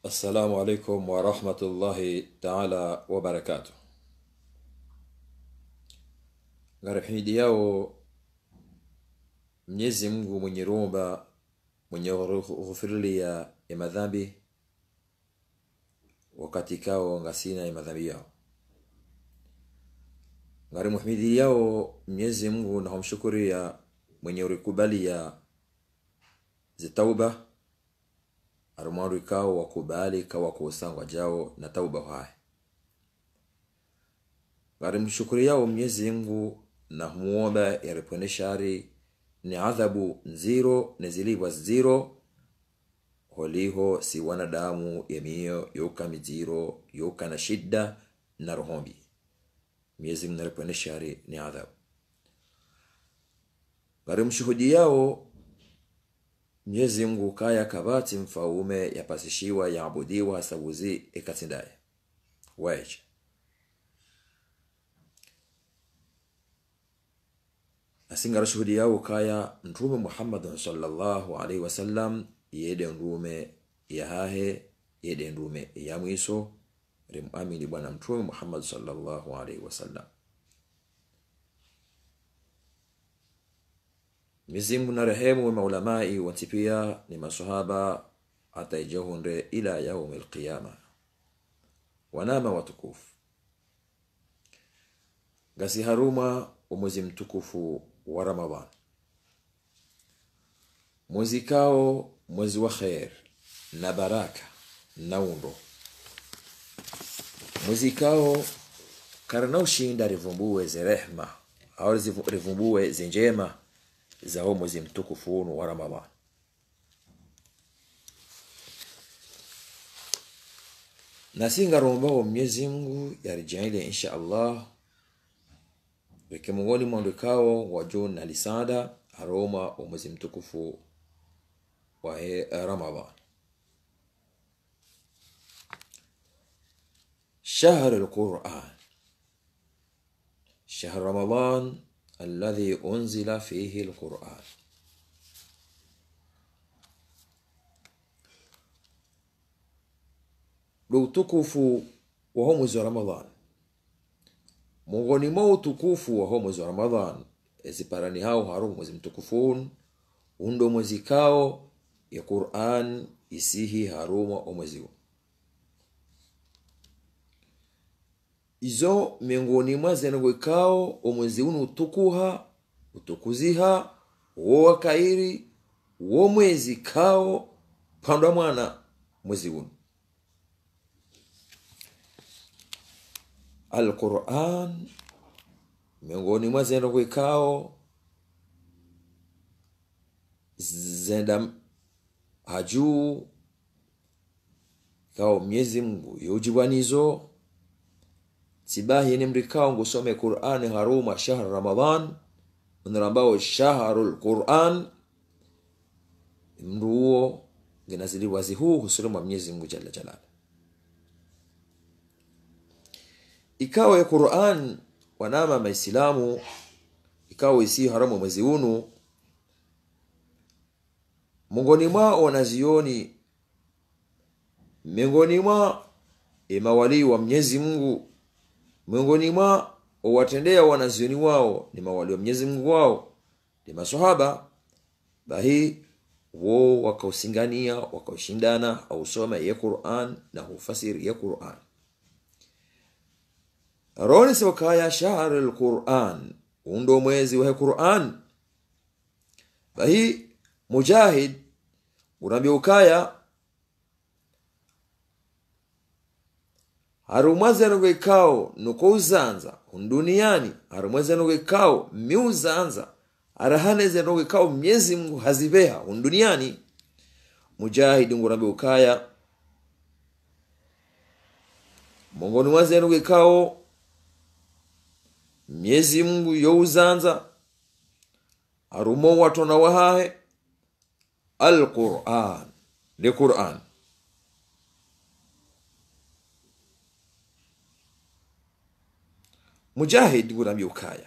assalamu alaikum warahmatullahi taala wabarakatuh ngarahidi yao mwenyezi mungu mwenye rumba mwenye ghufirilia ya madhambi wakati kao ngasina ya madhambi yao ngari muhimidi yao mwenyezi mungu nahomshukuria mwenye urikubalia zitauba arumwandu ikao wakubali kawa kuusangwa jao na tauba hwaye ngari mshukuri yao mwenyezi mungu na humuomba yaripone shari ni adhabu nziro nezilibwa ziro holiho si wanadamu yemiyo yoka miziro yoka na shida na rohombi mwenyezi mungu naripone shari ni adhabu ngari mshuhudi yao mwenyezi mungu kaya kabati mfaume yapasishiwa yaabudiwa hasabuzi ikatindaye weje asingara shuhudi yao kaya mtume muhammadin sallallahu alaihi wasallam yede ndume yahahe yede ndume yamwiso rimamini bwana mtume muhammad sallallahu alaihi wasallam mizimu na rehemu maulamai wanti pia ni masahaba ataijahunde ila yaumi lqiyama wanama watukufu gasi haruma umwezi mtukufu wa ramadan mwezi kao mwezi wa kher na baraka na undo mwezi kao karana ushinda rivumbue zerehma au rivumbue zinjema za huo mwezi mtukufu unu wa ramadan nasingarombao mwenyezi mungu yarijaile insha allah weke mongoni mwandikao wa jun na lisada aroma wa mwezi mtukufu wa ramadan شهر القرآن شهر رمضان الذي أنزل فيه القرآن ndo utukufu wa ho mwezi wa ramadhan mongoni mwa utukufu wa ho mwezi wa ramadhan eziparani hao harumu mwezi mtukufun undo mwezi kao ya quran isihi haruma omwezi huu izo miongoni mwa zenogwekao omwezi uno utukuha utukuziha wo wakairi wo mwezi kao pandwa mwana mwezi uno alquran miongoni mwa zenogwekao zenda hajuu kao mwenyezi mungu yojibwanizo sibahi ni mrikao ngusome qurani haruma shahr ramadan unrambao shahru lquran mruo ginazili wazi huu husuluma mwenyezi mungu jalla jalala ikawa ya quran wanama maislamu ikawa isi haramu mwezi unu mongoni mwao wanazioni miongoni mwa mawalii wa mwenyezi mungu miongoni mwa watendea wanazioni wao ni mawali wa mwenyezi mungu wao ni masahaba bahi wo wakausingania wakaushindana ausoma ye quran na hufasiri ye quran roni siwakaya shahri lquran undo mwezi wahe quran bahi mujahid urambia ukaya harumwazenogwekao nukouzanza unduniani harumwazenogwekao miuzanza arahanezenogwekao mnyezi mungu haziveha unduniani mujahidi ngurambe ukaya mongoni mwazenogwekao mnyezi mungu youzanza harumo watona wahahe alquran li quran mujahid guramya ukaya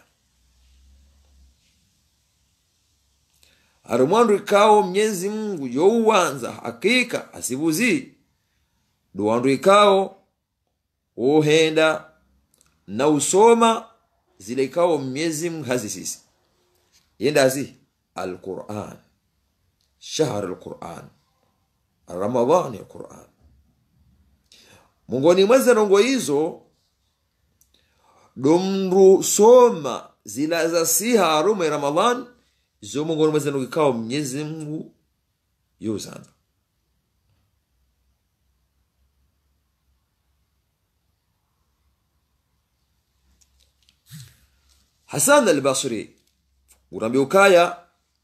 ari mwandu ikawo mnyezi mungu youwanza hakika asibuzi duwandu ikao uhenda na usoma zile ikao mnyezi mungu hazisisi yendazi alquran shahr alquran ramadhani alquran mungoni mweze nongo hizo domru soma zila za siha arume ramadhan zo mungoni mweze nongo ikao mnyezi mungu yuzana hasan albasri urambi ukaya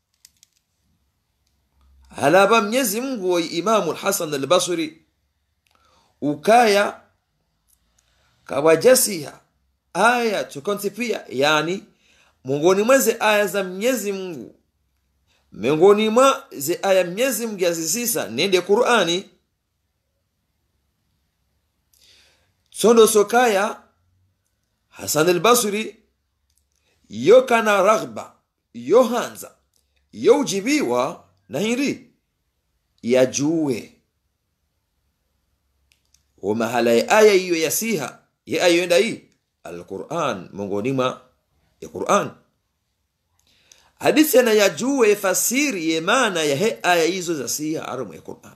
halaba mnyezi mungu wa imamu hasan albasri ukaya kawajasiha aya tukonti pia yani mongoni mweze aya za mnyezi mungu miongoni mwa ze aya mnyezi mungu yazisisa nende qurani sondo sokaya hasan albasri yo kana raghba yo hanza yo ujibiwa na hiri yajue wa mahala ya aya hiyo yasiha ye aya yenda hii alquran mongoni mwa ya quran hadithi ana yajue fasiri ye maana ya he aya hizo za siha aramu ya quran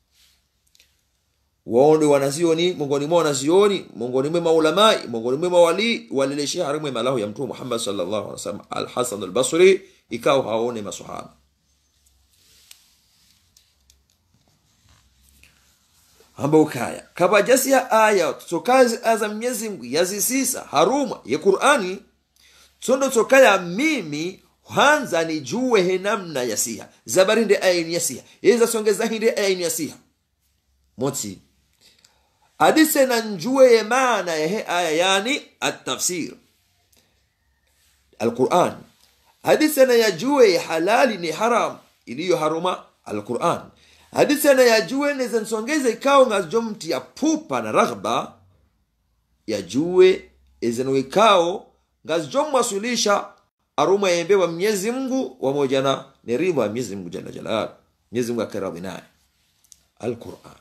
waondo wanazioni mongoni mwa wanazioni mongoni mwa maulamai mongoni mwa mawali walileshia haramu ya malahu ya mtume Muhammad sallallahu alaihi wasallam al-Hasan al-Basri ikao haone maswahaba hamba ukaya kabajasi ya aya tsokazi aza Mwenyezi Mungu yazisisa haruma ya Qur'ani tsondo tsokaya mimi hanza nijue he namna ya siha zabari nde aya ni ya siha yeza songeza hinde aya ni ya siha motsi hadise na njue ye maana ya he aya yani atafsir alquran hadise na yajue ye halali ni haram iliyo haruma alquran hadise na yajue neza nsongeze ikao ngazjomti ya pupa na raghba yajue ezeno ikao ngazjomwasulisha aruma yembe wa mwenyezi mungu wamoja na neriba wa mwenyezi mungu jalla jalal mwenyezi mungu akiradhi naye alquran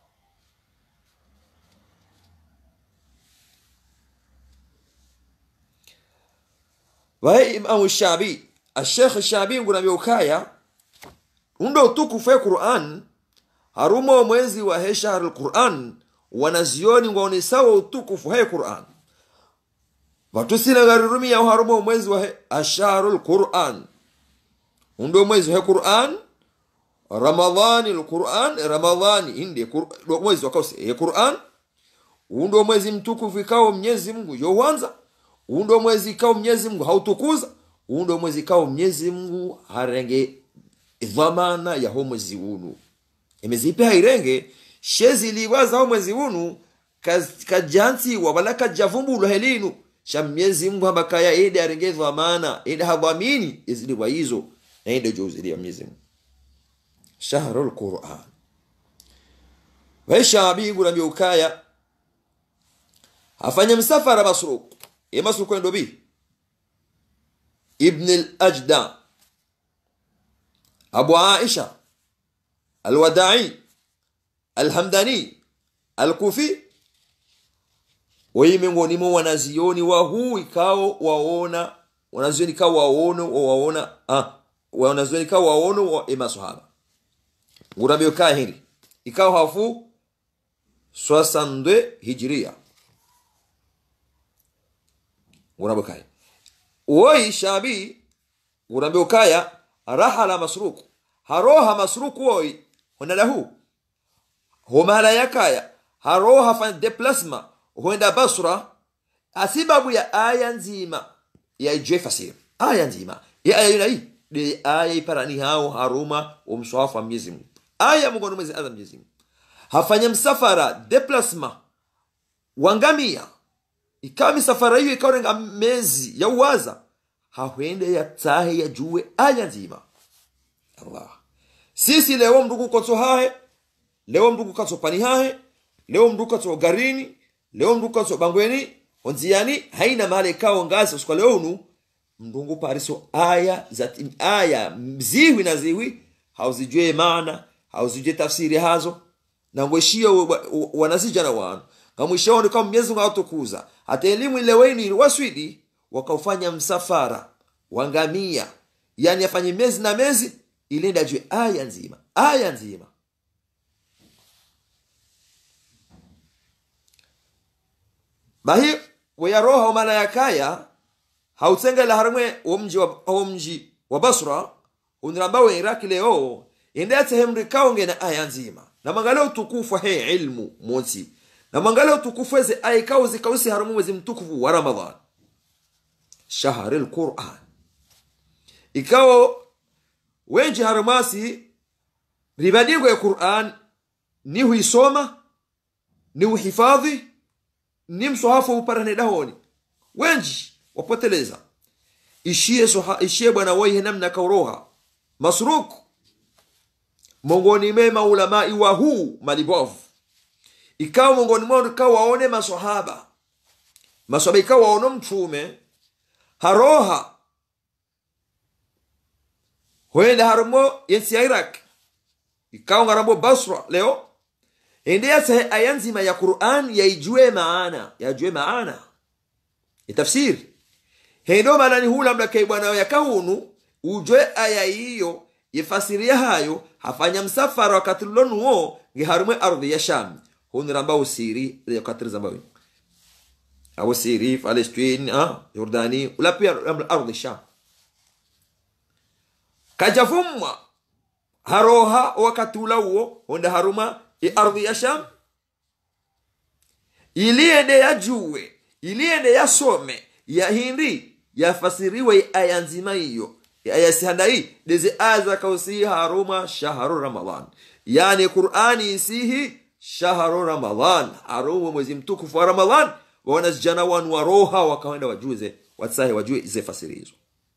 waye imamu shabi ashekh shabi ngunambia ukaya undo utukufu ya quran haruma mwezi wa he shahr alquran wanazioni ngoni sawa utukufu he quran vatusile ngarirumia haruma mwezi wa he ashahru alquran undo mwezi wa he quran ramadhani alquran ramadhani inde Qur- mwezi wakause he quran undo mwezi mtukufu ikao mnyezi mungu yowanza undo mwezi ikao mnyezi mungu hautukuza undo mwezi ikao mnyezi mungu harenge dhamana ya ho mwezi unu emezipe hairenge shezi liwaza ho mwezi unu kaz- kajansiwa wala kajavumbulwa helinu sha mnyezi mungu hambakaya ende arenge dhamana ende hadhamini iziliwa hizo na ende jozilia mnyezi mungu shahru lquran waishabi gulambia ukaya afanya msafara masruk ye masruk kwendo bi ibn al-ajda abu aisha alwadai alhamdani alkufi wei miongoni mwa wanazioni wa huu ikao waona wanazioni ikao waono waona ah, wanazioni ikao waono wa emasahaba ngurambio kaa hili ikao hafu 62 hijria ngurambio kaya woi shabi ngurambio kaya rahala masruku haroha masruku woi honalahu homala yakaya haroha fan deplasma huenda basra asibabu ya aya nzima ya ijwe fasir aya nzima ya aya yunai de aya iparani hao haruma umswafu wa mwenyezi Mungu aya mungoni mwezi adha mwenyezi Mungu hafanya msafara deplasma wangamia ikawa misafara hiyo ikaorenga mezi ya uwaza hahwende ya tahe ya juwe aya nzima allah sisi leo mndugu kotso hahe leo mndugu katso pani hahe leo mndugu katso garini leo mndugu katso bangweni onziani haina mahali ikawo ngasi usikwa leo unu mndungu pariso aya za aya ziwi na ziwi hauzijue maana hauzijue tafsiri hazo nangweshie wanazijana wanu ngamwishaoni kama mwenyezi mungu awatukuza hata elimu ileweni waswidi wakaufanya msafara wangamia yani afanye mezi na mezi ilenda jue aya nzima aya nzima bahi weyaroha omana yakaya hautsengela harimwe womji wa, womji wa basra uniramba we iraki leo indetse hemri kaongena aya nzima na mangale utukufu he ilmu monsi na mangale utukufu eze aya kao zikausi harimu mwezi mtukufu wa ramadhan shahari lquran ikawo wenji harimasi ribadigwe quran ni huisoma ni uhifadhi ni msohafu uparane dahoni wenji wapoteleza ishie soha, ishie bwana waihe namna kauroha masruk mongoni me maulamai wa huu malibovu ikawa mongoni mwao ikawa waone maswahaba maswahaba ikawa waono mtume haroha hoenda harimo yensi ya iraq ikawa ngarambo basra leo endeyasahe aya nzima ya quran yaijue maana yajue maana itafsiri hendo maana ni hula mlakei bwana yakahunu ujwe aya hiyo yefasiria hayo hafanya msafara wakati lulonuwo ngiharumwe ardhi ya sham huniramba usiri yakatirizambawi awo siri palestine ah, yordani ula pia ardhi sham kajavumwa haroha wakati ula uwo honda haruma ardhi ya sham iliende yajue iliende yasome yahindi yafasiriwe aya nzima hiyo aya sihanda hii dezi aya zakausihi haruma shahru ramadan yani qurani isihi shahru ramadan harumu mwezi mtukufu wa ramadan wanazijana wanu waroha wakawenda wajuze watsahe wajue ze fasiri hizo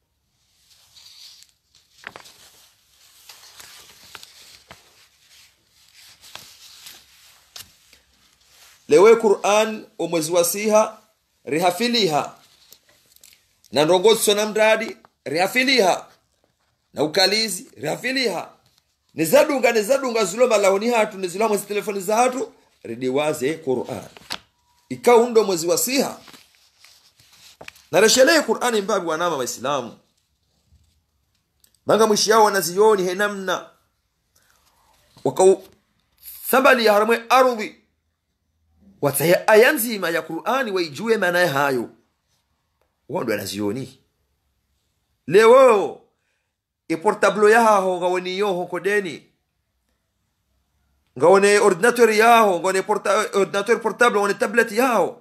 lewe quran omwezi wa siha rihafiliha na ndongozo na mradi rihafiliha na ukalizi rihafiliha nizadunga nizadunga zilo malahoni hatu nizilo mwezi telefoni za hatu ridiwaze quran ikaundo mwezi wa siha nareshelee qurani mbabi wanama waislamu manga mwishi yao wanazioni henamna wakau sabali ya haramwe ardhi watsaye aya nzima ya qurani waijue maanaye hayo wando anazioni lewo iportable yaho ngawoni yoho kodeni ngawone ordinateur yaho ngawone porta, ordinateur portable ngawone tablet yaho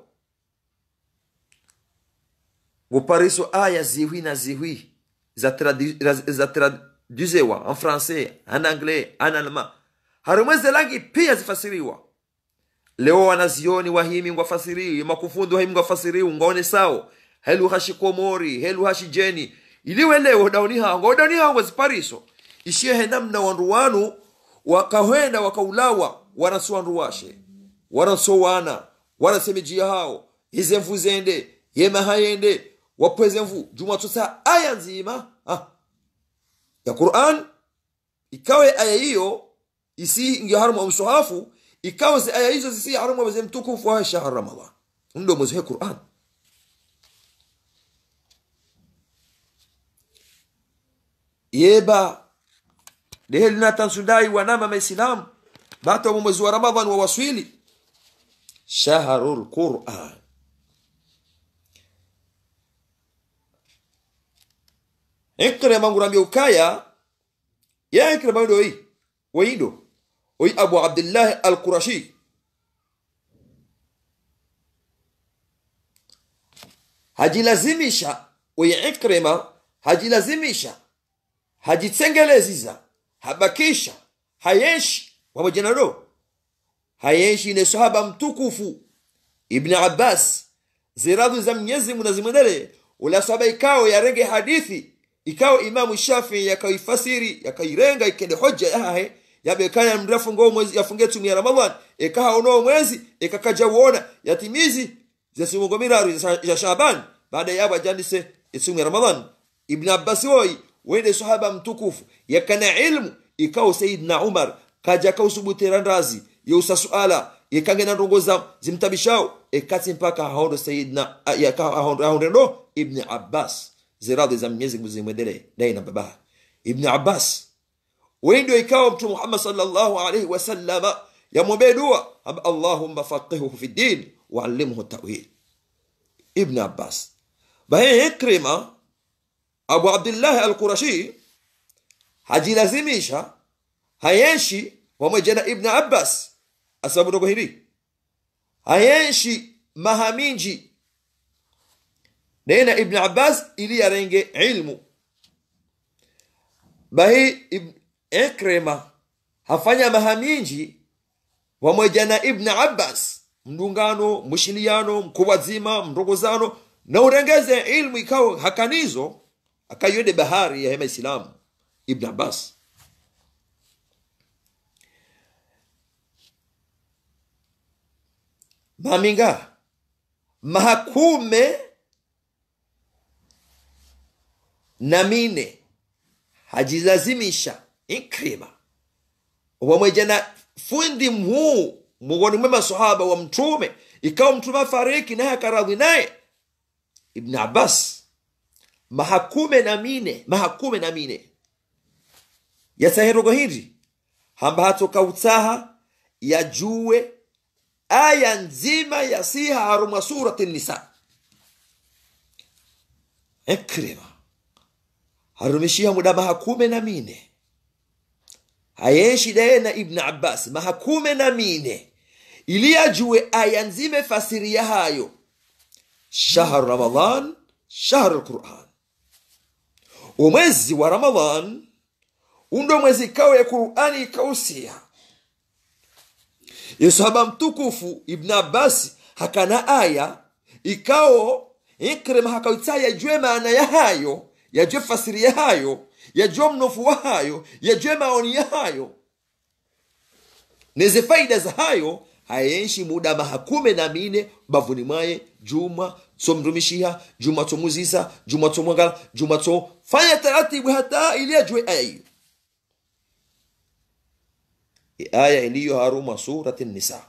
ngupariso aya ziwi na ziwi za, tradu, za traduzewa en français en anglais en allemand harimweze langi pia zifasiriwa leo wanazioni wahimi ngwafasiriwi makufundi wahimi ngwafasiriwi ngaone sao helu hashi komori helu hashi jeni iliwe leo dauni hango dauni hango zipariso ishie henamna wandu wanu wakahwenda wakaulawa wanasuwandu washe wanasowana wanasemejia hao ize mvu zende yema hayende wapweze mvu juma tusa aya nzima ah. ya quran ikawe aya hiyo isi ngi harumu msuhafu ikawa zi aya hizo zisi harumu mwezi mtukufu wa shahr ramadan ndo mwezi wa quran yeba dehelina tansudai wanama maislam bato mwezi wa ramadan wa waswili shahrul quran ikre mangurambia ukaya ya ikre mangdo oi waido oi abu abdullah al-qurashi hajilazimisha oi ikrema hajilazimisha hajitsengelezisa habakisha hayeshi pamoja nalo hayeshi ne sahaba mtukufu ibn abbas ziradhu za mwenyezi mungu nazimwendele ula sahaba ikao yarenge hadithi ikao imamu shafii yakaifasiri yakairenga ikende hoja yahe yabekana mrefu ngo mwezi yafunge tumi ya ramadan ikaha uno mwezi ikakaja uona yatimizi zesimungo miraru ya shaban baada ya bajandise isumu ya ramadan ibn abbas woi wende sahaba mtukufu yakana ilmu ikao sayidna umar kaja kausubuterandazi yeusa suala ikange na ndongo za zimtabishao ekati mpaka haondo sayidna haondo ndo ibni abbas ziradhi za mwenyezi mungu zimwendele naye na baba ibni abbas wewe ndio ikawa mtume muhammad sallallahu alaihi wasallama yamwombee dua allahumma faqihuhu fi din waallimhu tawil ibn abbas baye ikrima abu abdillahi alqurashi hajilazimisha hayenshi pamoja na ibn abbas asababu ndogo hili hayenshi mahaminji nena ibn abbas ili arenge ilmu bahi ikrima hafanya mahaminji pamoja na ibn abbas mdungano mwishiliano mkuwazima mndogozano na urengeze ilmu ikawa hakanizo akaiwede bahari ya hema islamu ibn abbas maminga mahakume na mine hajilazimisha ikrima pamoja na fundi mhuu miongoni mwe masahaba wa mtume ikawa mtume afariki naye akaradhi naye ibn abbas mahakume na mine mahakume na mine yasaherogo hindi hamba hatoka utaha yajue aya nzima yasiha harumwa surati nisa ikrima harumishia muda mahakume na mine hayenshi daye na ibn abbas mahakume na mine ili ajue aya nzime fasiria hayo shahru ramadan shahru lquran umwezi wa ramadan undo mwezi ikawa ya qurani ikausia yesahaba mtukufu ibn abbas hakana aya ikao ikrima hakawita yajue maana ya hayo yajue fasiri ya hayo yajue mnofu wa hayo yajue maoni ya hayo neze faida za hayo hayenshi muda mahakume na mine bavuni mwaye juma somrumishiha juma tomuzisa juma tomwangala juma to fanya taratibu hata ili ajue aya hiyo aya iliyo haruma surati nisa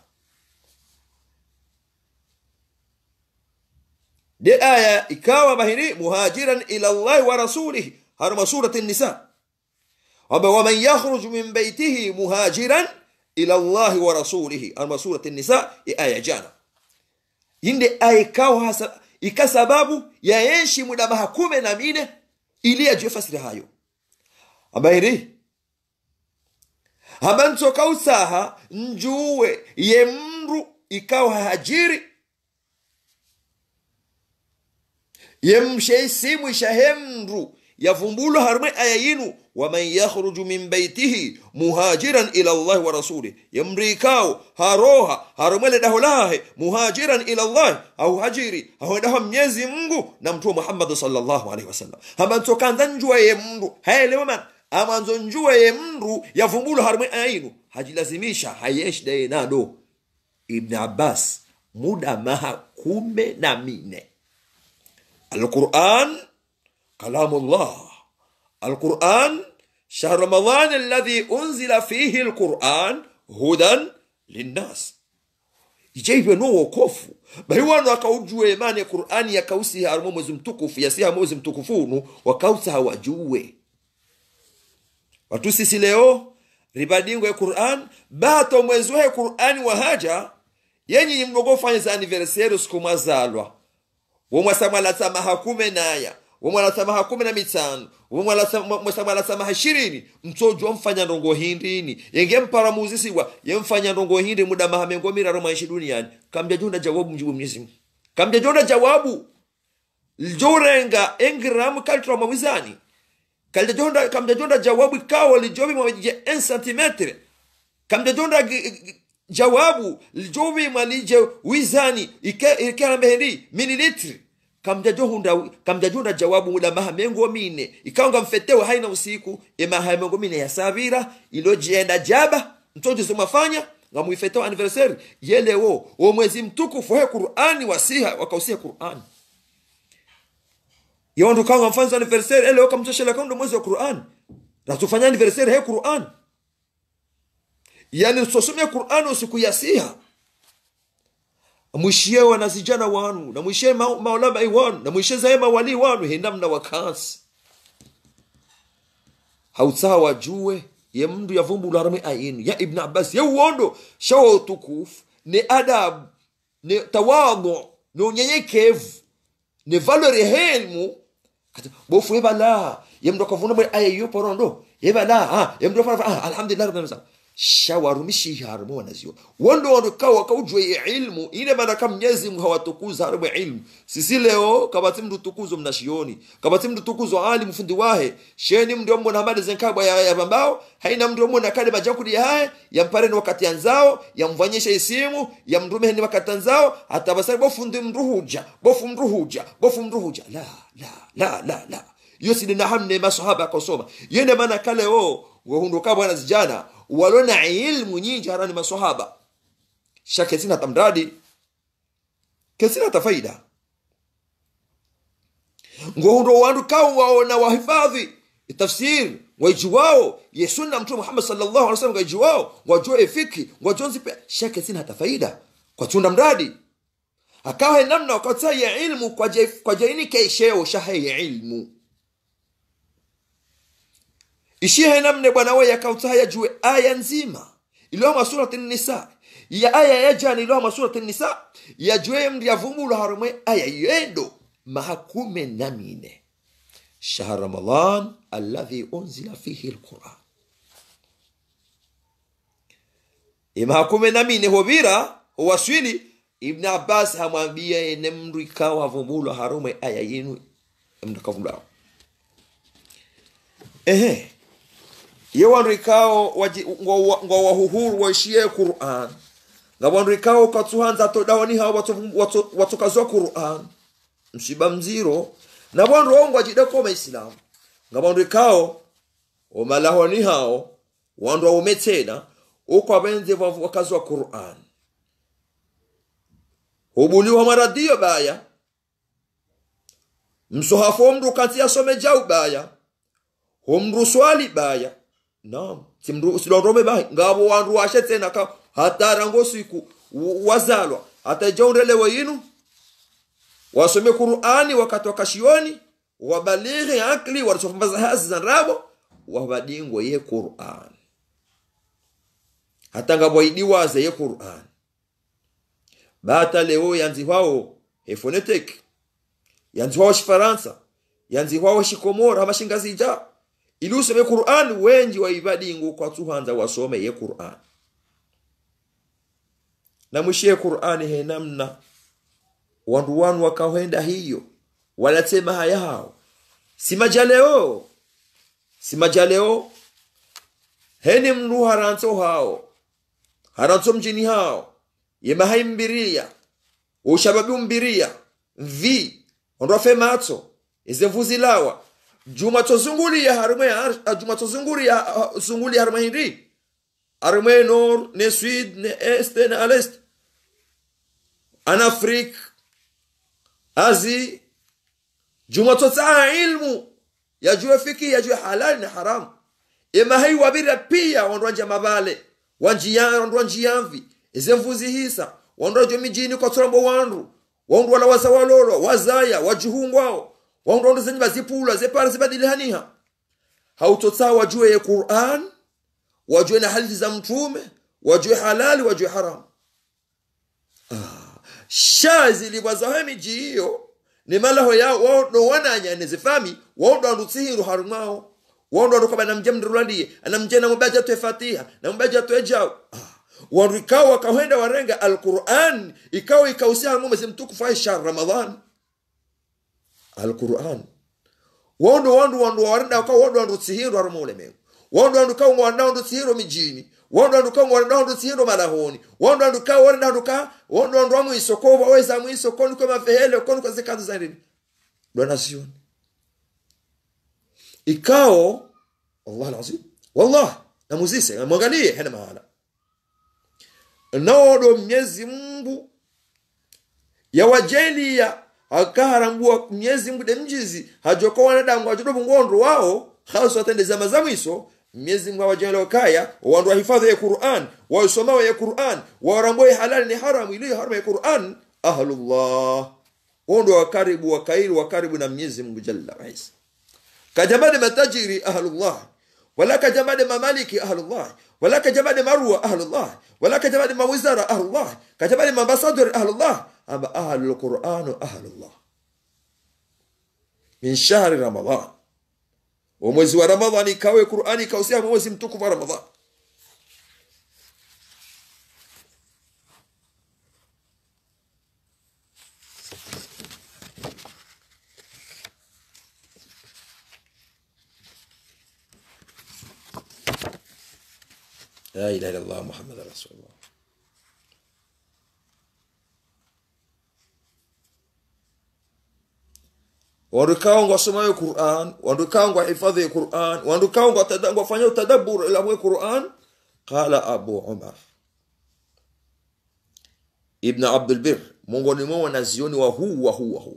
de aya ikawa bahiri muhajiran ila llahi wa rasulihi haruma surati nisa kwamba waman yakhruj min baitihi muhajiran ila llahi wa rasulihi haruma surati nisa aya jana inde aya ikawa hasa ika sababu yaenshi muda mahakume na mine ili ajue fasiri hayo ambahiri hamba ntoka usaha njuwe ye mndu ikawa hajiri ye msheisimu ishahe mndu yavumbulwa harume aya yinu waman yakhruju min baitihi muhajiran ila llahi wa rasulih yemri ikao haroha harumwele daho lahe muhajiran ila llahi au hajiri ahoedaho mnyezi mngu na mtume muhammadi sallallahu alaihi wasallam hamba ntokanza njua ye mndu haelewa mana amanzo njua ye mndu yavumbulwa harume aya yinu hajilazimisha hayeshi daye nado ibn abbas muda maha kume na mine القرآن كلام الله القرآن شهر رمضان الذي أنزل فيه القرآن هدى للناس ijaive no wokofu bali wanu akaujue imani ya qurani yakausiha arimo mwezi mtukufu yasiha mwezi mtukufunu wakausa hawajue watu sisi leo ribadingo ya quran bato mwezi wahe qurani wahaja yenyi mlogofanya za aniverseri siku mwazalwa womwasamwalasamaha kume naya womwalasamaha kumi na mitano womwasamwalasamaha ishirini mtsojwa mfanya ndongo hindini yenge mparamuzisiwa yemfanya ndongo hindi muda maha mengo miraro maishi duniani kamja jonda jawabu mjibu mnyezimu kamja jonda jawabu ljorenga engramu kalitra mawizani kalja jonda kamja jonda jawabu ikawa lijobi mwajije en centimetre kamja jonda jawabu lijobi mwalije wizani ikerambehendi mililitri kamjajohunda kamjajunda jawabu muda maha mengo mine ikaonga mfetewe haina usiku emaha mengo mine ya savira ilojenda jaba mtoto simafanya ngamuifetewa anniversary yelewo wo mwezi mtukufu he qur'ani wasiha wakausiha qur'ani yondo kanga mfanzo anniversary ele wakamtoshela kando mwezi wa qur'ani ratufanya anniversary he qur'ani yani usosomea qurani usikuyasiha mwishiye wanazijana wanu na mwishiye ma- maulabai wanu na mwishiye zaye mawalii wanu hinamna wakansi hautsaha wajue ye mndu yavumbula rame ainu ya ibn abbas ye uondo shawa utukufu ne adabu ne tawadhu ne unyenyekevu ne valori helmu kati bofu ebala ye mndu akavuna mwe aya iyo porondo ebala ah ye mndu afana ah alhamdulillah rabbil alamin shawarumishi harmu wanazio wondo wondo kawa kaujwe ye ilmu ile maana kama Mwenyezi Mungu hawatukuza harmu ilmu sisi leo kabati mndu tukuzo mnashioni kabati mndu tukuzo ali mfundi wahe sheni mndu mwana hamadi zenkabwa ya, ya bambao haina mndu mwana kale majakuli ya haye yampareni wakati anzao yamvanyisha isimu yamrume ni wakati anzao atabasari bofu ndi mruhuja bofu mruhuja bofu mruhuja la la la la la iyo sidina hamne masahaba akosoma yende maana kale o wahunduka bwana zijana walona ilmu nyingi harani masahaba shake sina tamradi kesina tafaida ngohundo wandu kao waona wahifadhi tafsiri waijuwao ye sunna mtume muhammad sallallahu alaihi wasallam waijuwao wajue fiki wajue zipe shake sina hata faida kwa tunda mradi akawa namna wakati ya ilmu kwa je, kwa jaini keisheo shahe ya ilmu ishihe namne bwana we yakauta yajue aya nzima iliyohama surati nisa ya aya ya jana iliyohama surati nisa yajue mndi yavumbula harumwe aya yendo mahakume namine shahr ramadan alladhi unzila fihi lquran imahakume namine hovira howaswili ibn abbas hamwambia ene mndu ikawa avumbulwa harumwe aya yinu mndu akavumbulao ehe ye wandu ikao ngwa wahuhuru waishie quran nga wandu ikao katsuhanza todawani hao watokazwa quran mshiba mziro na wandu ongo ajideko maislamu nga wandu ikao omalahoni hao wandu waume tena uko abenze wakazwa quran hubuliwa maradio baya msohafo mndu kanti asome jau baya homru swali baya naam simru silondome bahi ngabo wandu washe tena ka hatara ngo siku wazalwa hata jaundelewe yinu wasome qur'ani wakati wakashioni wabalighi akli warasofambaza hazi za rabo wabadingo ye qur'an hata ngabo idiwaze ye qur'an bata leo yanzi wao efonetek yanzi wao shifaransa yanzi wao shikomora amashingazija ili usome Qur'an wenji waibadingu kwa tuhanza wasome ye Qur'an na mwishie Qur'an he namna wandu wanu wakahenda hiyo walatema haya hao si majaleo si majaleo heni mndu haranto hao haranto mjini hao yemahai mbiria ushababi mbiria vi ondoa femato ize lawa juma tozungulia harume juma tozungulia zungulia harume hindi harume nor ne sud ne est ne alest an afrik azi juma totsaa ilmu yajue fiki yajue halali na haramu ema hai wabira pia wandwanja mabale wanjia wandwanjiyamvi ize mvuzi hisa wandwajo mijini kwa tsorombo wandu wandu wala wazawalolo wazaya wajuhungwao waundondo zenye bazipula zepara zibadilihaniha hautotsaa wajue ye quran wajue na hadithi za mtume wajue halali wajue haramu ah. sha zilibwazaho miji hiyo ni malaho yao waondo wananya nezifami waondo andutsihiru harumao waondo andukaba namje mndirulaliye anamje namubaji atwe fatiha namubaji atwe jao ah. wandu ikawa wakahenda warenga alquran ikawa ikausia harumu mwezi mtukufu ai shahr ramadan alquran wondo wandu wandu warenda ka wondo wandu tsihiro harumu ulemengu wondo wandu ka wanda wandu tsihiro mijini wondo wandu ka wanda wandu tsihiro malahoni wondo wandu ka warenda wandu ka wondo wandu wamu isoko waweza mu isoko ni kama vehele kono kwa zikazi za nini dona sioni ikao Allah alazim wallah na muzise mwangalie hana mahala naodo mnyezi Mungu yawajelia akaharambua mnyezi Mungu de mjizi hajoko wanadamu ajodo bungondo wao hasa atende zama za mwiso mwenyezi mungu awajalo kaya wandu wahifadhi ya quran waisomao ya quran waramboe halali ni haramu iliyo haramu ya quran ahlullah wondo wakaribu wakairi wakaribu na mwenyezi mungu jalla waisa kajamade matajiri ahlullah wala kajamade mamaliki ahlullah wala kajamade marwa ahlullah wala kajamade mawizara ahlullah kajamade mambasadori ahlullah ama ahlu lquranu ahlullah min shahri ramadan wa mwezi wa ramadhani ikawe qurani ikausia mwezi mtukufu wa ramadhan la ilaha illallah muhammad rasulullah wandukawo ngwasomayo quran wandukawo ngwahifadhi quran wandukawo ngwafanya utadabur ilamwe quran qala abu umar ibn abdulbir mongoni mwa wanazioni wa huu wa huu wa huu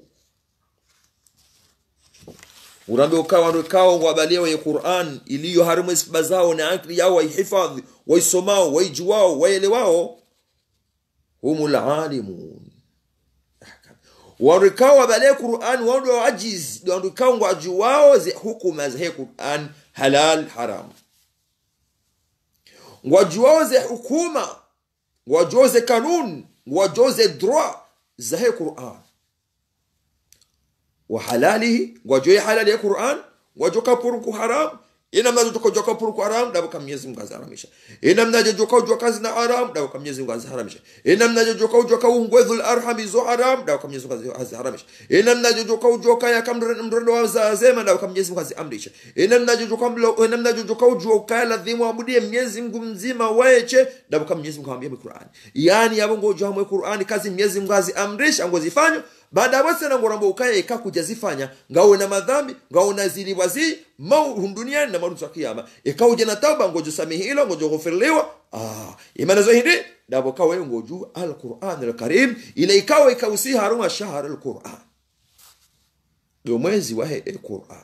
urambe ukawa wandukawo ngwabalia wenye quran iliyo harimu isiba zao na akli yao waihifadhi waisomao waijuwao waelewao humu lalimun wandukao wabale quran wandu wajiz wandukao ngwaju wao ze hukuma za he quran halal haram ngwaju wao ze hukuma ngwaju ze kanun ngwaju ze droit za he quran wa halalihi ngwaju halali ya quran ngwaju kapurku haram ina mnajo joka joka purku haram dabo kam Mwenyezi Mungu aziharamisha ina mnajo joka joka zina haram dabo kam Mwenyezi Mungu aziharamisha ina mnajo joka joka ungwedhul arham zo haram dabo kam Mwenyezi Mungu aziharamisha ina mnajo joka joka ya kam mdondo wa zazema dabo kam Mwenyezi Mungu aziamrisha ina mnajo joka mlo ina mnajo joka joka ladhimu abudie Mwenyezi Mungu mzima waeche dabo kam Mwenyezi Mungu amwambia Qur'an yani yabo ngojo hamwe Qur'an kazi Mwenyezi Mungu aziamrisha ngozifanywa baada bose na ngorambo ukaye ikakujazifanya ngawe na madhambi ngawe na ziliwazi mau duniani na marutu kiyama ikauje na tauba ngojo samihilo ngojo ghufirliwa ah imana zo hindi dabo kawe ngoju alquran alkarim ile ikawa ikausi haruma shahr alquran ndio mwezi wa he alquran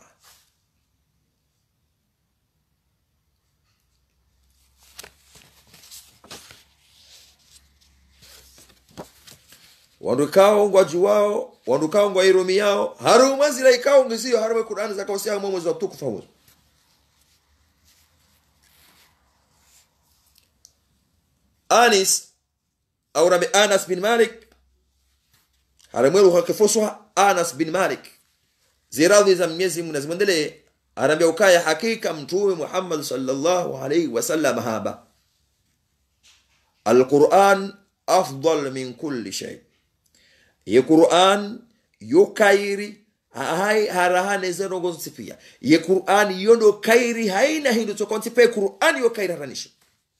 wandukao ngwaju wao wandukao ngwa iromi yao haruma zila ikao ngisiyo harume qur'ani za kausia mwa mwezi wa tukufu huo anis au rabi anas bin malik haramweru hakifuswa anas bin malik ziradhi za mwenyezi mungu nazimwendelee arambia ukaya hakika mtume muhammad sallallahu alaihi wasallam haba alquran afdal min kulli shay ye qur'an yo kairi hai harahane zeno gonzipia ye qur'an yondo kairi haina hindu tokontipe qur'an yo kairi haranishi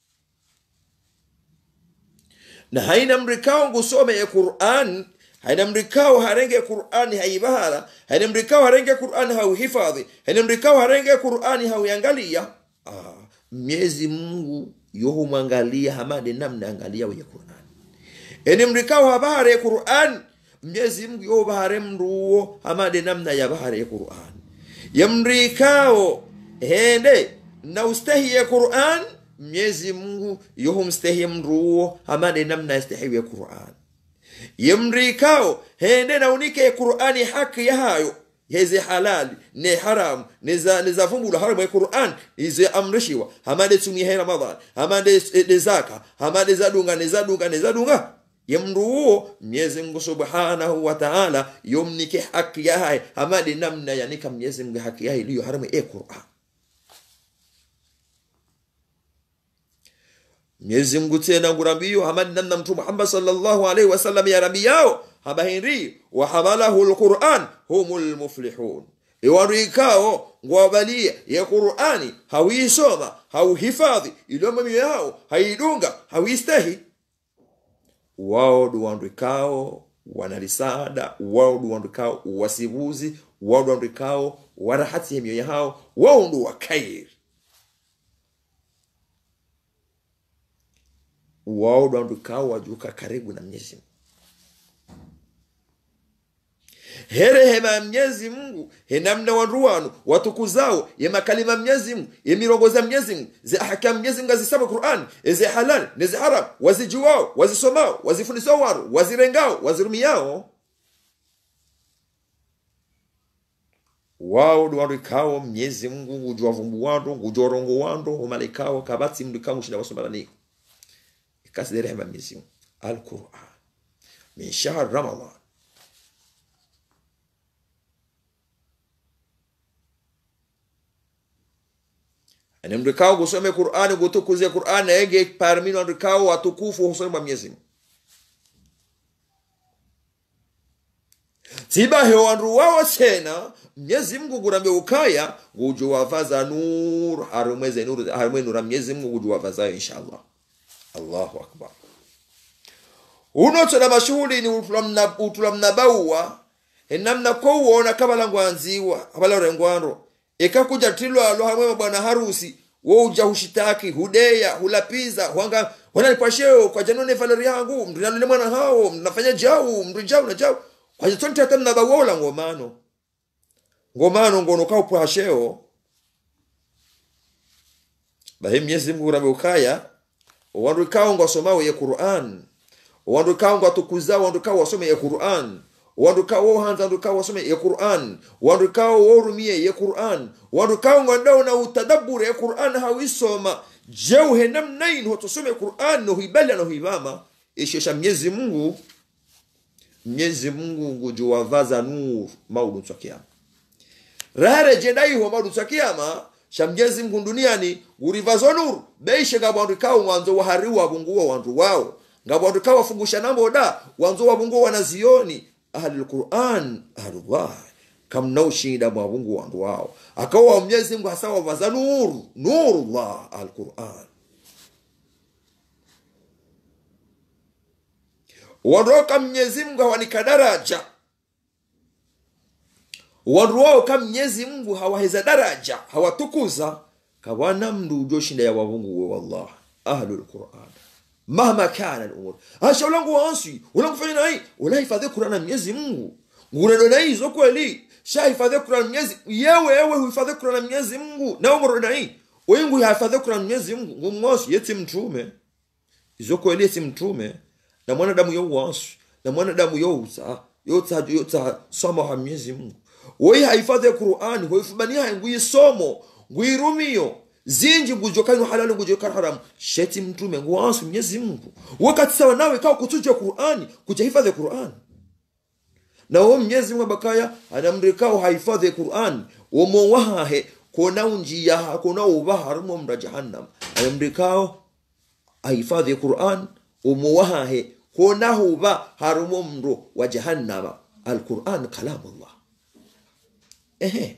na haina mrikao ngusome ye qur'an haina mrikao harenge qur'an haibahala haina mrikao harenge qur'an hauhifadhi haina mrikao harenge qur'an hauyangalia ah, miezi mungu yohumwangalia hamade namna angalia wenye qur'an eni mrikao habare qur'an mnyezi mungu yo bahare mruo hamade namna ya bahare ya qur'an yamrikao hende na ustahiye qur'an mnyezi mungu yohumstahiye mruo hamade namna yastahiye qur'an yamrikao hende na unike qur'ani haki ya hayo heze halali ne haram nizavumbula haramu ya quran ize amrishiwa hamade tumihe ramadan hamade de zaka hamade zadunga nezadunga nezadunga yemruuo mwenyezi mungu subhanahu wa taala yomnike haki yahaye hamadi namna yanika mwenyezi mungu haki yahe iliyo haramu e quran mwenyezi mungu tena ngurambiyo hamadi namna mtume muhammad sallallahu alaihi wasallam ya rabi yao habahiri wahamalahu lquran humu lmuflihun iwandu ikao ngwabalia ya qurani hawiisoma hauhifadhi iliyomamio yao haidunga hawiistahi wao duwandwikao wanalisada wao duwandwikao wasibuzi wao duwandwikao warahati mioyo yao wao ndu wakairi wao duwandwikao wajuka karibu na mwenyezi herehema ya mnyezi mungu henamna wandu wanu watukuzao ye makalima mnyezi mungu ye mirongoza mnyezi mungu ze ahkam mnyezi mungu azisaba qur'an eze halal neze haram wazijuwao wazisomao wazifundisao waru wazirengao wazirumiyao wao duwarikao mnyezi mungu ngujwa vumbu wando ngujwa rongo wando umalikao kabati mdu kangu shinda wasomalaniko ikasi rehema mnyezi mungu alquran min shahr ramadan ane mrikao gusome qurani gutukuze qurani ege parmino andrikao watukufu husome mwa mnyezi mungu tibahe wandu wawo tena mnyezi mungu gurambe ukaya guju wavaza nur harimweze nur harimwe nura mnyezi mungu guju wavazayo inshallah allahu akbar uno tena mashuhuli ni utulamna utulamnabauwa enamna kouwona kabalangwanziwa abalorengwando ekakuja tilwalo hamwe mabwana harusi wo uja hushitaki hudeya hulapiza hwanga wanalipasheo kwa janone valeri yangu mndu nalule mwana hao mnafanya jau mndu jau na jau kwa jitonti hata mnabawola ngomano ngomano ngono kaupwasheo bahe mnyezi mungu rabe ukaya wandu kao ngwasomao ye qur'an wandu kao ngwatukuzao wandu kao wasome ye qur'an wandu kao wohanza wandu kao wasome ye qur'an wandu kao worumie ye qur'an wandu kao ngwandao na utadabure ye qur'an hawisoma jau henamnain hotosome qur'an nohuibali nohuivama ishesha mnyezi mungu mnyezi mungu ngujuwavaza nur maudutsa kiyama rare jedaiho maudutsa kiyama sha mnyezi mungu duniani gurivazo nur beishe ngabwandu kao ngwanzo wahariwa bunguwa wandu wao ngabwandu kao wafungusha namboda wanzo wabunguwa wanazioni ahli lquran ahlullah kamnaushinda mwabungu wandu wao akawa mnyezi mungu hasa wavaza nur nurullah alquran wandoka mnyezi mungu hawanika daraja wandu wao ka mnyezi mungu hawaheza daraja hawatukuza kawana mndu ujoshinda ya wavungu we wallah ahlu lquran mahma kana lumur asha ulangu wansi ulangu fanya nai ulahifadhi qurana mnyezi mungu ngurendo na hizo kweli shahifadhi qurana mnyezi yewe ewe huhifadhi qurana mnyezi mungu nawe ngurendo nai wengu hahifadhi qurana mnyezi mungu ngumwosi yeti mtume izo kweli yeti mtume na mwanadamu youwansu na mwanadamu youza yotsa yotsa somo ha mnyezi mungu woyi hahifadhi qurani hoifubaniha nguyisomo nguirumiyo zinji ngujokani halali ngujokani haramu sheti mtume nguwansu mnyezi mungu wakati sawa nawe kawa kutuja qurani kujahifadhi qurani na wo mnyezi mungu bakaya anamrikao hahifadhi qurani womowahahe kona unjiyaha kona ubaha harimo mra jahannam anamrikao ahifadhi quran umuwahahe konahuba harumo mro wa jahannama alquran kalamullah ehe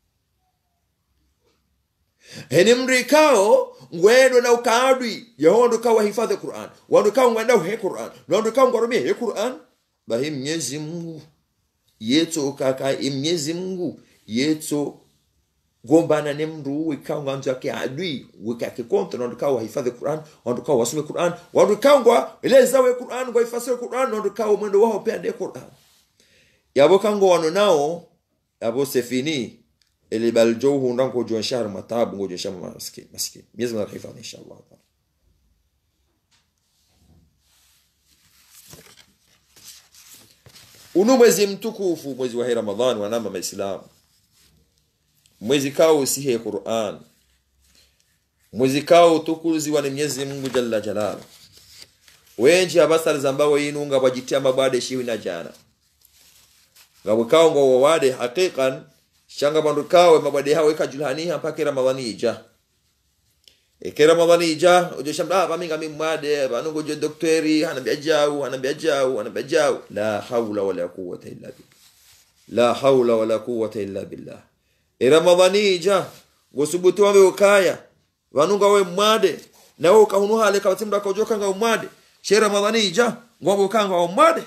heni mrikao ngwendo na ukadwi yahondo kawa hifadhi quran wandu kao ngwenda he quran wandu kao ngwarumie he quran bahi mnyezi mungu yetso kaka imnyezi mungu yetso gombana ne mndu wikao nganzo yake adui wikake kontra wandu kao wahifadhi quran wandu kao wasome quran wandu kao ngwa elezawe quran ngwa ifasire quran wandu kao mwendo wao pia de quran yabo kango wano nao yabo sefini ili baljouhu ndango jo shahar matabu ngo jo shahar maskin maskin miezi mara hifadhi inshallah unu mwezi mtukufu mwezi wa ramadhani wanama maislamu mwezi kao usihe quran mwezi kao utukuziwa ni mwenyezi mungu jalla jalala wenji abasari zambawo yinunga bwajitia mabwade shiwi na jana ngabwe kao ngo wawade haqiqan shanga bandu kawe mabwade hawe kajulhaniha mpaka ramadhani ija eke ramadhani ija ujo shamba ah baminga mimwade banungo jo doktori hanambia jau hanambia jau hanambia jau la haula wala quwwata illa billah la haula wala quwwata illa billah iramadhani ija gosubutu wawe ukaya vanunga we mwade nawe ukahunuha ale kabatimda kaujoka nga umwade she ramadhani ija ngombe ukanga wa umwade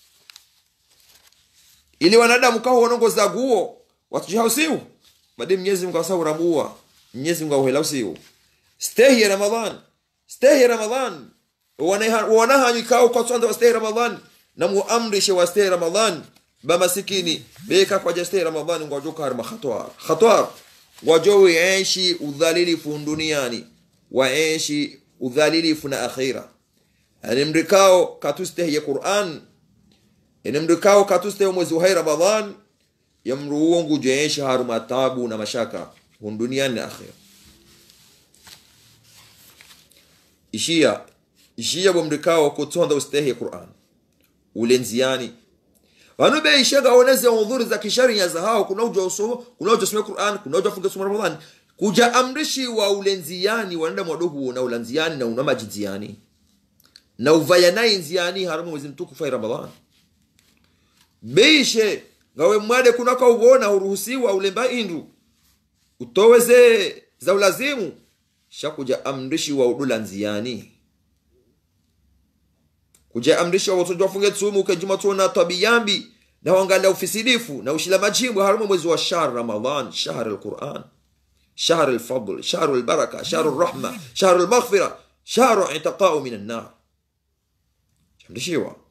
ili wanadamu kaho wanongo zaguo watujihausiu badi mnyezi mungu asau ramua mnyezi mungu auhelausiu stehi ya ramadhan stehi ya ramadhan wanahanyu kao kwa tsanda wa stehi ramadhan na muamrishe wa stehi ramadhan bamasikini beka kwa jaste ramadhani ngwajo kar makhatwar khatwar ngwajo wiishi udhalilifu duniani waishi udhalilifu na akhira yani mrikao katuste ya Qur'an ene mrikao katuste mwezi wa Ramadhan yamruo ngujeishi haruma tabu na mashaka duniani na akhira ishia ishia bomrikao kutonda ustehi ya Qur'an ulenziani vanu beishaga oneze udhuri za kisharia za hao kuna uja usoma kuna uja soma Qur'an kuna uja funga soma Ramadhani kuja amrishi wa ulenziani wanaenda mwadohu na ulanziani na unama jinziani na uvaya naye nziani haramu mwezi mtukufu wa Ramadhani beishe ngawe mwade kunaka ubona uruhusiwa ulemba indu utoweze za ulazimu shakuja amrishi wa udula nziani kuja amrisha watoto wafunge tsumu ukajuma tuona tabiyambi na wangalia ufisidifu na ushila majimbo haramu mwezi wa shahr ramadan shahr alquran shahr alfadl shahr albaraka shahr alrahma shahr almaghfira shahr itaqa'u min an-nar chamdishiwa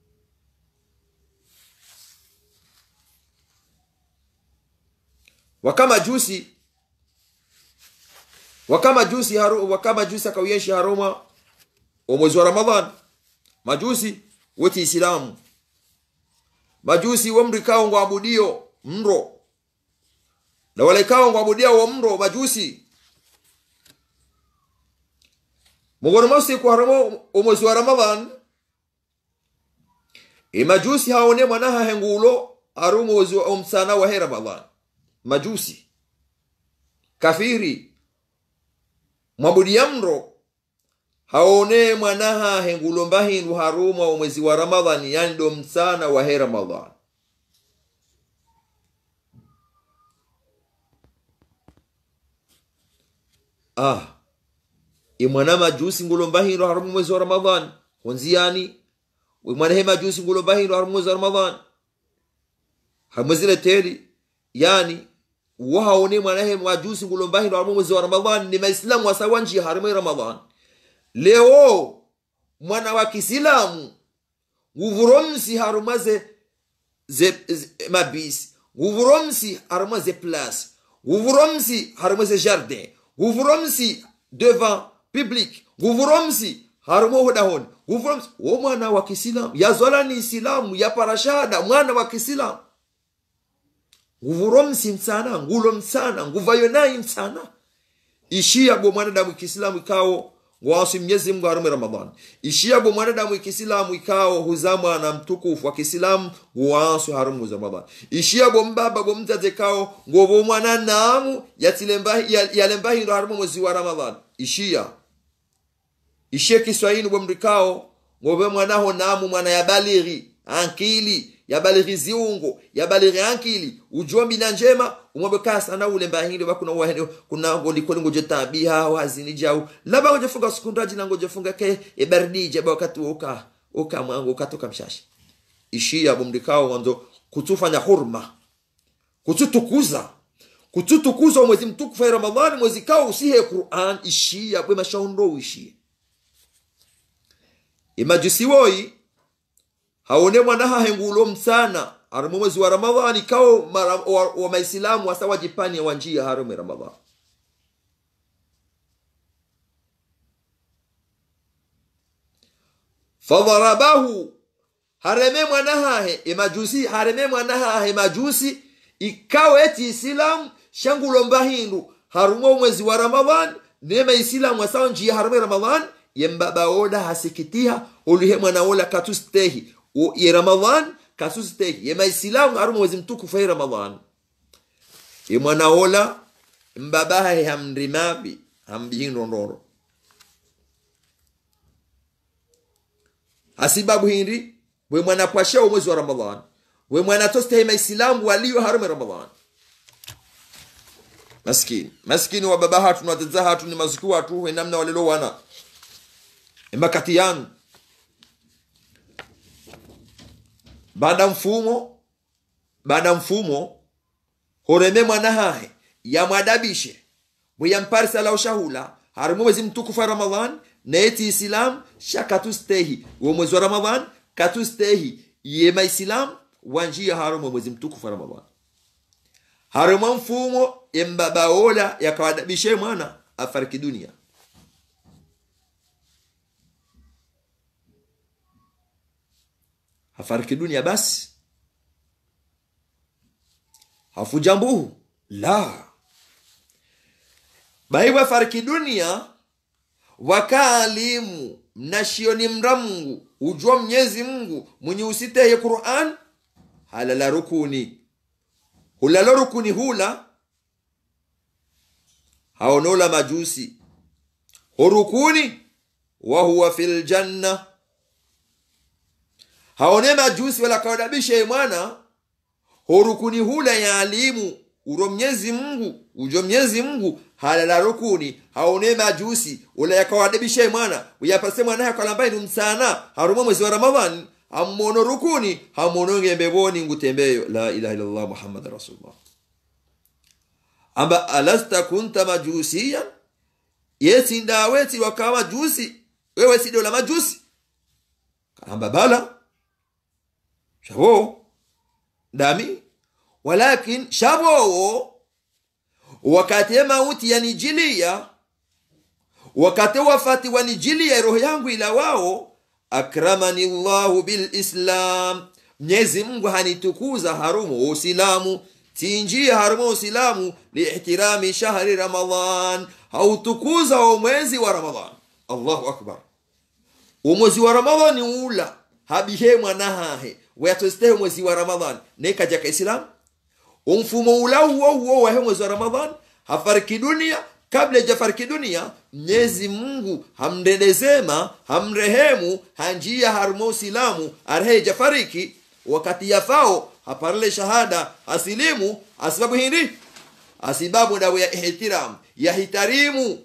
wakama jusi wakama jusi haru wakama jusi akawiyeshi haruma wa mwezi wa ramadhan majusi weti isilamu majusi womrikao ngwabudio mro na walekao ngwabudia wo mro majusi mugono mosi ku haramo omwezi wa ramadhan imajusi haone mwanaha hengulo ari umwezi wa omsana wa he ramadhan majusi kafiri mwabudia mro haone mwanaha hengulomba hindu haruma wa mwezi wa ramadhani yani do msana wa he ramadhan ah imwana majusi ngulomba hindu haruma mwezi wa ramadhan honziyani imwana he majusi ngulomba hindu haruma mwezi wa ramadhan hamwezile teli yani wahaone mwana he majusi ngulomba hindu haruma mwezi wa ramadhan ni maislamu wasawa njia haruma ramadhan leo mwana wa kisilamu nguvuromsi harumaze ze, ze mabisi nguvuromsi harumaze place nguvuromsi harumaze jardin nguvuromsi devant public nguvuromsi harumo hodahon nguvuromsi wo mwana wa kisilamu yazola ni isilamu ya parashada mwana wa kisilamu nguvuromsi msana ngulo msana nguvayo nayi msana ishia bo mwanadamu kisilamu ikao ngwasi mnyezi mungu harume ramadhan ishiabo mwanadamu ikisilamu ikao huzamwa na mtukufu wa kisilamu ngwasu harumu za ramadhan ishiabo mbaba bo mzaze kao ngobo mwana namu yalembahindo harumu mwezi wa ramadhan ishia ishie kiswahili bo mrikao ngobe mwanaho namu mwana ya balighi ankili yabalighi ziungo yabalighi ankili ujombi na njema umwambe kaa sana ule mbahinde bakuna wahene kuna ngoli koli ngoje tabiha wazini jau laba ngoje funga sekundaji na ngoje funga ke ebardije ba wakati uka uka mwangu ukatoka mshashi ishia bumdikao mwanzo kutufanya hurma kututukuza kututukuza mwezi mtukufu wa ramadhani mwezi kao usihe qur'an ishia bwe mashaundo ishia imajusiwoi haone mwanaha hengulo msana harimu mwezi wa ramadhani kao mara, wa, wa maislamu hasa wajipani wa njia harimu ramadhani fadharabahu hareme mwanahahe emajusi hareme mwanahahe majusi ikawa eti isilamu shangulomba hindu harumo mwezi wa ramadhan nema isilamu asawa njia harume ramadhan yembabaoda hasikitiha oluhe mwanaola katustehi ye ramadhan kasustehi yema isilamu harumo mwezi mtukufu he ramadhan ye mwanaola mbabahe hamrimabi hambihindondoro hasibabu hindi bwe mwana pwashao mwezi wa ramadhan bwe mwana tostehe maisilamu waliyo harume ramadhan maskini maskini wa baba hatu na hatu ni mazuki watu we namna walilo wana emakati yanu baada mfumo baada mfumo horeme mwana hahe yamwadabishe bweyamparisa la ushahula harimu mwezi mtukufu wa ramadhan neti islam shakatustehi uwo mwezi wa ramadhan katustehi ye maislam wa njia harumu mwezi mtukufu wa ramadhani haruma mfumo embabaola yakawadabishe mwana afariki dunia hafariki dunia basi hafuja mbuhu la baiwa fariki dunia wakaalimu mnashioni mra mungu ujua mnyezi mungu mwenye usiteye quran halala rukuni hulalo rukuni hula haonola majusi hurukuni wahuwa fi ljanna haone majusi wala kawadabishe mwana horukuni hula ya alimu uro mnyezi mungu ujo mnyezi mungu halala rukuni haone majusi ula yakawadabishe mwana uyapase mwana yakalambaye ni msana haruma mwezi wa ramadhani hammono rukuni hammono ngembeboni ngutembeyo la ilaha illallah muhammad rasulullah amba alasta kunta majusiyan yesindaweti wakawa majusi wewe sidola majusi kaamba bala shabo dami walakin shabowo wakati mauti yanijilia wakati wafati wanijilia roho yangu ila wao akramani llahu bilislam mnyezi mungu hanitukuza harumu usilamu tinjia harumu usilamu liihtirami shahri ramadan hautukuza wa mwezi wa ramadan allahu akbar umwezi wa ramadani ula habihe mwanahahe weyatositehe mwezi wa ramadhan nekaja ka islam umfumo ula huo huo wahe mwezi wa ramadhan hafariki dunia kabla jafariki dunia mnyezi mungu hamndedezema hamrehemu hanjia harumo usilamu arehe jafariki wakati yafao haparle shahada asilimu asibabu hindi asibabu dawe ya ihtiram yahitarimu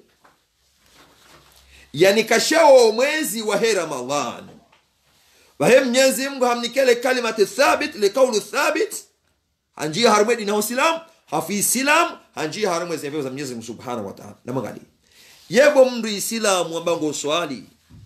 yani kashawo mwezi wa he ramadhan wahe mnyezi mungu hamnikele kalimati thabit likaulu thabit hanjia harumedi na usilam hafi islam hanjia harumu ezevyo za mnyezi mungu subhanahu wa ta'ala namwangalia yebo mndu isilamu ambango swali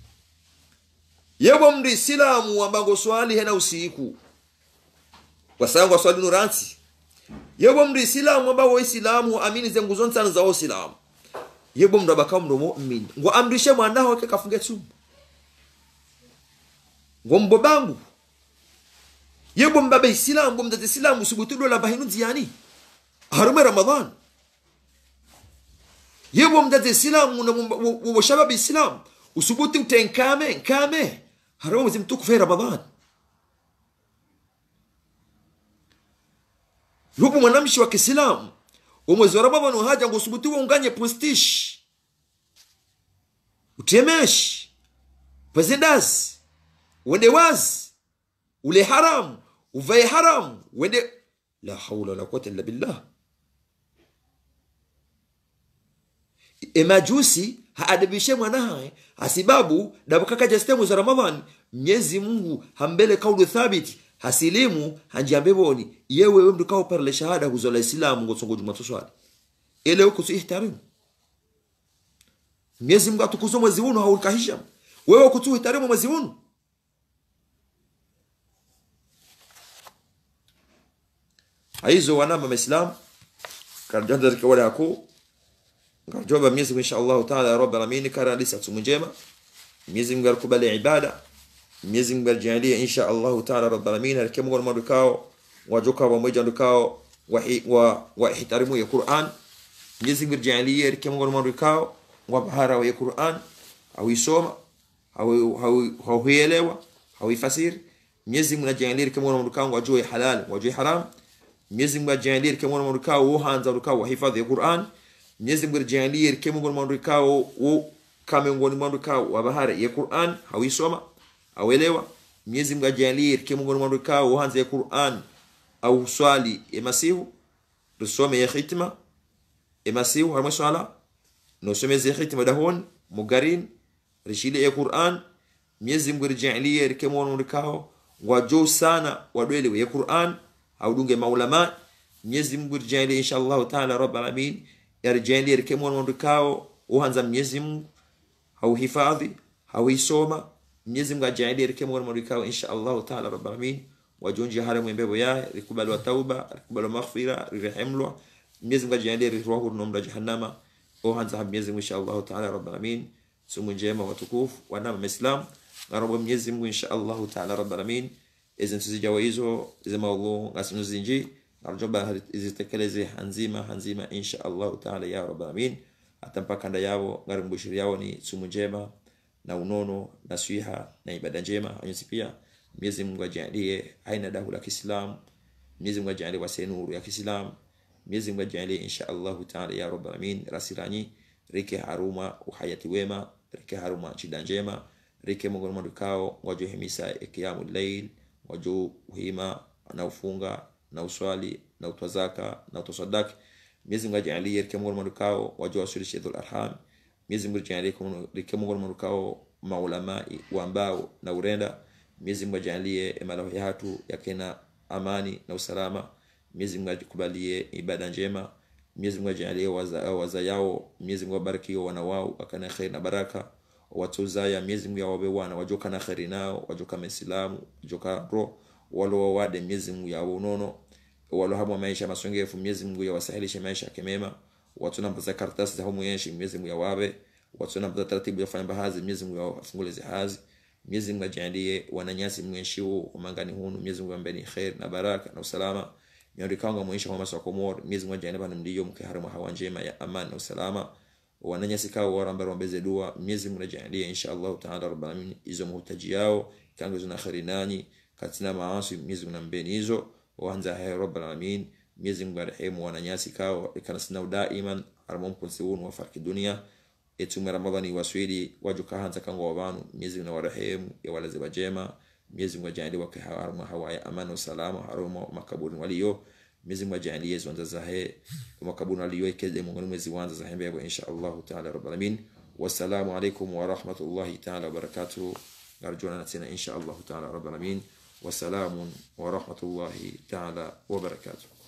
yebo mndu isilamu ambango swali hena usiku wasangu swali nuransi yebo mndu isilamu ambango isilamu amini zengu zontano za usilamu yebo mndu abaka mndu mu'min ngo amrishe mwanaho wake kafunge tumbo ngo mbo bangu yebo mbaba isilamu ngo mdade isilamu subutudo la bahinu nziyani harume ramadan yebo mdade isilamu na wo shabab isilamu usubuti utenkame nkame harume mwezi mtukufu ya ramadan yupo mwanamshi wa kiislamu umwezi wa ramadhani uhaja ngo usubutiwe unganye postish utemeshi pezindazi wende wazi ule haramu uvae haramu wende la haula wala quwata illa billah emajusi haadabishe mwanaye asibabu dabukakaja stemu za ramadhani mnyezi mungu hambele kaulu thabiti hasilimu hanjiambeboni yewewe mndu kauparle shahada huzola islamu ngosongo jumatoswali ele ukusu ihtarimu mnyezi mungu atukuzo mwezi uno haukahisha wewe kutu ihtarimu mwezi uno aizo wanama maislam karjanda zika wala yako ngarjoba mnyezi mungu insha Allah taala ya rabbal alamin kara lisa tumu njema mnyezi mungu alikubali ibada mwenyezi mungu alijalia insha allahu taala rabalamin alikemgona madukao wajoka pamoja ndukao wa wahitarimu ya quran mwenyezi mungu alijalia alikemgona madukao wa bahara ya quran hauisoma hauielewa hauifasiri mwenyezi mungu alijalia alikemgona madukao wajue halal wajue haram mwenyezi mungu alijalia alikemgona madukao uhanza ndukao wa hifadhi ya quran mwenyezi mungu alijalia alikemgona madukao kamengoni madukao wa bahara ya quran hauisoma awelewa mwenyezi mungu ajalie ke mungu mwandu kao uhanze ya Qur'an au swali ya masihu tusome ya khitma ya masihu harma swala no some ya khitma dahon mugarin rishile ya Qur'an mwenyezi mungu ajalie ke mwandu kao wajo sana wadwele ya Qur'an au dunge maulama mwenyezi mungu ajalie inshallah taala rabbal alamin yarjalie ke mwandu kao uhanza mwenyezi mungu au hifadhi au isoma mwenyezi mungu ajalie rike mwana marikao insha allahu taala rabbil alamin wajonji hare mwembebo yaye rikubalwa tauba rikubalwa maghfira rirehemlwa mwenyezi mungu ajalie rirwa huru nomra jahannama o hanza ha mwenyezi mungu insha Allah taala rabbal alamin sumu njema watukufu wanama maislam ngarobo mwenyezi mungu insha Allah taala rabbal alamin izi ntuzijawa hizo zema Allah ngasinuzinji narjoba izitekeleze hanzima hanzima insha Allah taala ya rabbal alamin hata mpaka nda yao ngari mbushiri yao ni sumu njema na unono na swiha na ibada njema anyusi pia Mwenyezi Mungu ajalie aina dahu la Kiislamu Mwenyezi Mungu ajalie wase nuru ya Kiislamu Mwenyezi Mungu ajalie insha Allah taala ya rabbal alamin rasiranyi rike haruma uhayati wema rike haruma chida njema rike mungu mwandu kao wajo himisa ikiyamu layl wajo uhima na ufunga na uswali na utwazaka na utasadaki Mwenyezi Mungu ajalie rike mungu mwandu kao wajo wasulishe dhul arham Mwenyezi Mungu ajalie rike mungu mwandu kao maulama wa ambao na urenda Mwenyezi Mungu ajalie malahi hatu yakena amani na usalama Mwenyezi Mungu akubalie ibada njema Mwenyezi Mungu ajalie waza, waza yao Mwenyezi Mungu abariki wana wao akana khair na baraka watuzaya Mwenyezi Mungu yawabe wana wajoka na khairi nao wajoka maislamu wajoka ro walo wawade Mwenyezi Mungu yao unono walo hamu maisha masongefu Mwenyezi Mungu yawasahilishe maisha kemema watu na mbaza karatasi za humu yenshi Mwenyezi Mungu yawabe watu na mbaza taratibu ya fanya bahazi Mwenyezi Mungu yawafungule zihazi Mwenyezi Mungu ajalie wananyasi mwenshiwo umangani hunu Mwenyezi Mungu ambeni khair na baraka na usalama nyori kanga mwisha kwa maswa komor Mwenyezi Mungu ajalie bana mdiyo mke haramu hawa njema ya amani na usalama wananyasi kao waramba rombeze dua Mwenyezi Mungu ajalie insha Allah taala rabbal alamin izo muhtaji yao kango zina khairi nani katina maasi Mwenyezi Mungu ambeni hizo waanza hai rabbal alamin Mwenyezi Mungu arehemu wananyasi kao ikana sina daiman haramum kunsiun wa farki dunia etume ramadhani waswili wajuka hanza kango wabanu Mwenyezi Mungu warehemu ya walaze wajema Mwenyezi Mungu ajalie wake harama hawaya amani na salama harama makaburi waliyo Mwenyezi Mungu ajalie zonza zahe makaburi waliyo ikeze Mungu mwezi wanza zahe mbego insha Allah taala rabbal alamin wassalamu alaikum wa rahmatullahi taala wa barakatuh narjuna natina insha Allah taala rabbal alamin wassalamu wa rahmatullahi taala wa barakatuh